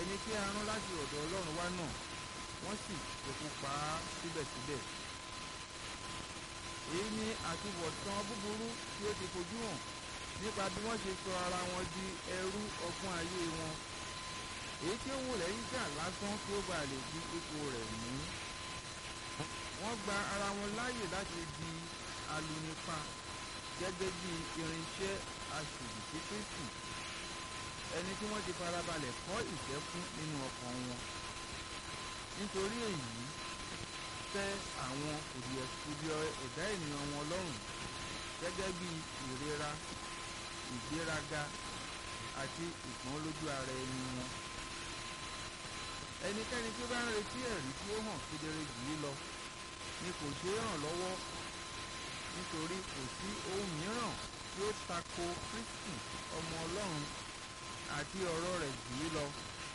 ẹni tí a rán láti ọ̀dọ̀ ọlọ́run wá náà wọ́n sì ṣekú pa á síbẹ̀síbẹ̀ èyí ni àtúbọ̀tán búburú tí ó ti fojú hàn nípa bí wọ́n ṣe sọ ara wọn di ẹrú ọgbọ́n ayé wọn èyí tí ó wù lẹ́yìn jà lásán kí ó bàa lè di ipò rẹ̀ mú wọ́n gba ara wọn láàyè láti di alunipa gẹ́gẹ́ bí irinṣẹ́ aṣòdì sí Kristi ẹni tí wọ́n ti farabalẹ̀ kọ́ ìfẹ́ fún nínú ọkàn wọn nítorí èyí tẹ́ àwọn kùdìẹ̀kudiẹ ẹ̀dá ènìyàn wọn lọ́rùn gẹ́gẹ́ bí ìrera ìgbéraga àti ìpọ́nlójú ara ẹni wọn ẹnikẹ́ni tí ó bá ń retí ẹ̀rí tí ó hàn kedere jù yí lọ ni kò ṣeé ràn lọ́wọ́ nítorí kò sí ohun mìíràn tí ó tako Kristi ọmọ Ọlọ́run àti ọ̀rọ̀ rẹ̀ jù yí lọ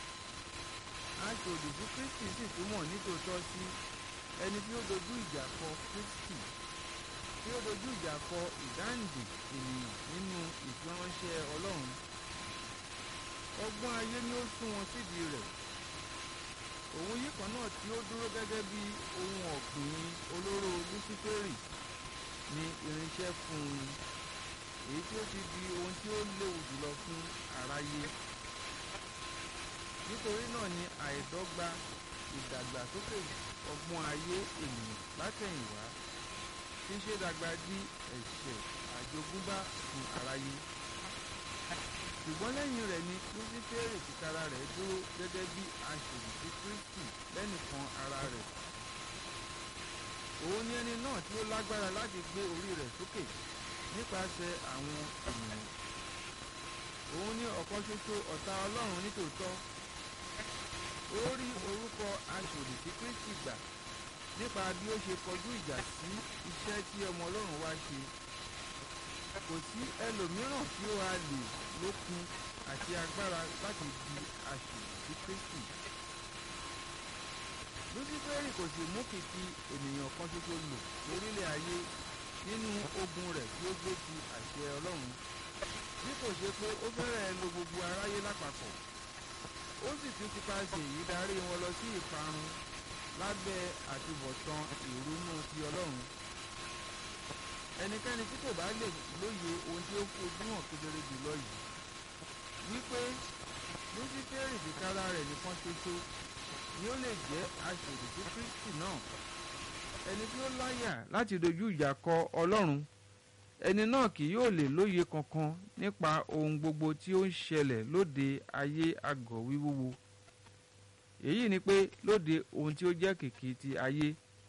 aṣòdì sí Kristi sì túmọ̀ nítòótọ́ sí ẹni tí ó dojú ìjà kọ Kristi tí ó dojú ìjà kọ ìdáǹdè ènìyàn nínú ìfiránṣẹ́ Ọlọ́run ọgbọ́n ayé ni ó sún wọn sídìí rẹ̀ òun yìí kan náà tí ó dúró gẹ́gẹ́ bí ohun ọ̀gbìn olóró Lúsíférì ni irinṣẹ́ fún un èyí tí ó ti di ohun tí ó léwu jùlọ fún aráyé nítorí náà ni àìdọ́gba ìdàgbàsókè ọgbọ́n ayé ènìyàn látẹ̀yìnwá tí ń ṣe dàgbà di ẹ̀ṣẹ̀ àjogúnbá fún aráyé ṣùgbọ́n lẹ́yìn rẹ̀ ni lúsífẹ́rì tìkára rẹ̀ dúró gẹ́gẹ́ bí aṣòdì sí Kristi lẹ́nìkan ara rẹ̀ òun ni ẹni náà tí ó lágbára láti gbé orí rẹ̀ sókè nípasẹ̀ àwọn ènìyàn òun ni ọ̀kan ṣoṣo ọ̀tá Ọlọ́run nítòótọ́ ó rí orúkọ aṣòdì sí Kristi gbà nípa bí ó ṣe kọjú ìjà sí iṣẹ́ tí ọmọ Ọlọ́run wá ṣe kò sí ẹlòmíràn tí ó wá lè lókun àti agbára láti di aṣòdì sí Kristi lúsífẹ́rì kò sì mú kìkì ènìyàn kan ṣoṣo lò lórílẹ̀ ayé nínú ogun rẹ̀ tí ó gbé ti àṣẹ Ọlọ́run bí kò ṣe pé ó fẹ́rẹ̀ lo gbogbo aráyé lápapọ̀ ó sì tún ti paṣẹ èyí darí wọn lọ sí ìparun lábẹ́ àtúbọ̀tán ìrònú ti Ọlọ́run ẹnikẹ́ni tí kò bá lè lóye ohun tí ó fojú hàn kedere jùlọ yìí wípé lúsífẹ́rì tìkára rẹ̀ nìkan ṣoṣo ni ó lè jẹ́ aṣòdì sí Kristi náà ẹni tí ó láyà láti dojú ìjà kọ Ọlọ́run ẹni náà kì yóò lè lóye kankan nípa ohun gbogbo tí ó ń ṣẹlẹ̀ lóde ayé àgọ́ wíwúwo èyí ni pé lóde ohun tí ó jẹ́ kìkì ti ayé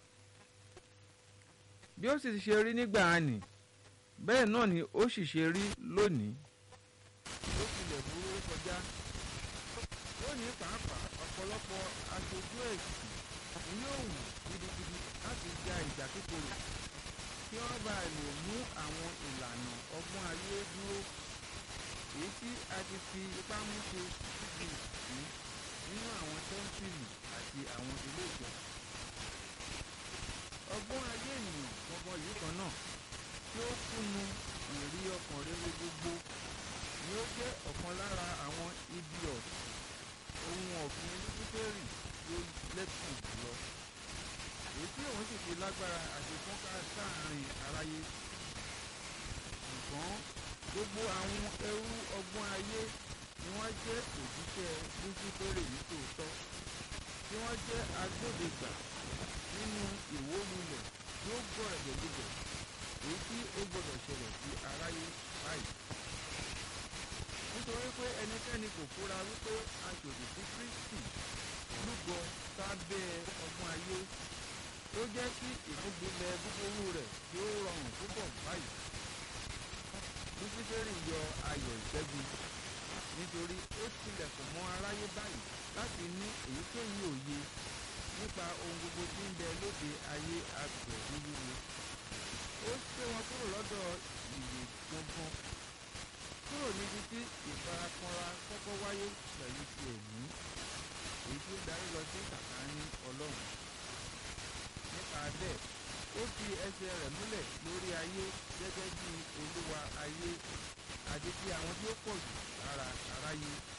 bí ó sì ṣe rí nígbà ànì bẹ́ẹ̀ náà ni ó sì ṣe rí lónìí ó tilẹ̀ burú kọjá lónìí pàápàá ọ̀pọ̀lọpọ̀ aṣojú ẹ̀sìn ni yóò wù gidigidi láti ja ìjà kíkorò kí wọ́n bá lè mú àwọn ìlànà ọgbọ́n ayé dúró èyí tí a ti fi ipá mú ṣe síbi ìsìn nínú àwọn tẹ́ḿpìlì àti àwọn ilé ìjọsìn. ọgbọ́n ayé ènìyàn gbọ́ngàn yìí kan náà tí ó kúnnu ìrí ọkàn rere gbogbo ni ó jẹ́ ọ̀kan lára àwọn ibi ọ̀sìn ohun ọ̀gbìn lúsífẹ́rì tí ó lẹ́kùn jùlọ èyí tí òun sì fi lágbára àti fọ́nká sáàárín aráyé ṣùgbọ́n gbogbo àwọn ẹrú ọgbọ́n ayé ni wọ́n jẹ́ òjíṣẹ́ lúsífẹ́rì nítòótọ́ tí wọ́n jẹ́ agbódegbà nínú ìwólulẹ̀ tí ó gbọ́ ẹ̀gbẹ̀gbẹ̀ èyí tí ó gbọ́dọ̀ ṣẹlẹ̀ sí aráyé báyìí nítorí pé ẹnikẹ́ni kò fura wípé aṣòdì sí Kristi lúgọ sábẹ́ ọgbọ́n ayé ó jẹ́ kí ìfúnbilẹ̀ búburú rẹ̀ tí ó rọrùn púpọ̀ báyìí. lúsífẹ́rì yọ ayọ̀ ìṣẹ́gun nítorí ó tilẹ̀kùn mọ́ aráyé báyìí láti ní èyíkéyìí òye nípa ohun gbogbo tí ń bẹ lóde ayé àgbẹ̀ wíwúwo. ó ṣé wọn kúrò lọ́dọ̀ ìwé gbọ̀ngàn kúrò níbi tí ìfarakanra kọ́kọ́ wáyé pẹ̀lú ti ẹ̀mí èyí tí ó darí lọ sí sàkáání ọlọ́run nípa bẹ́ẹ̀ ó fi ẹsẹ̀ rẹ̀ múlẹ̀ lórí ayé gẹ́gẹ́ bí olúwa ayé àti ti àwọn tí ó pọ̀ jù lára aráyé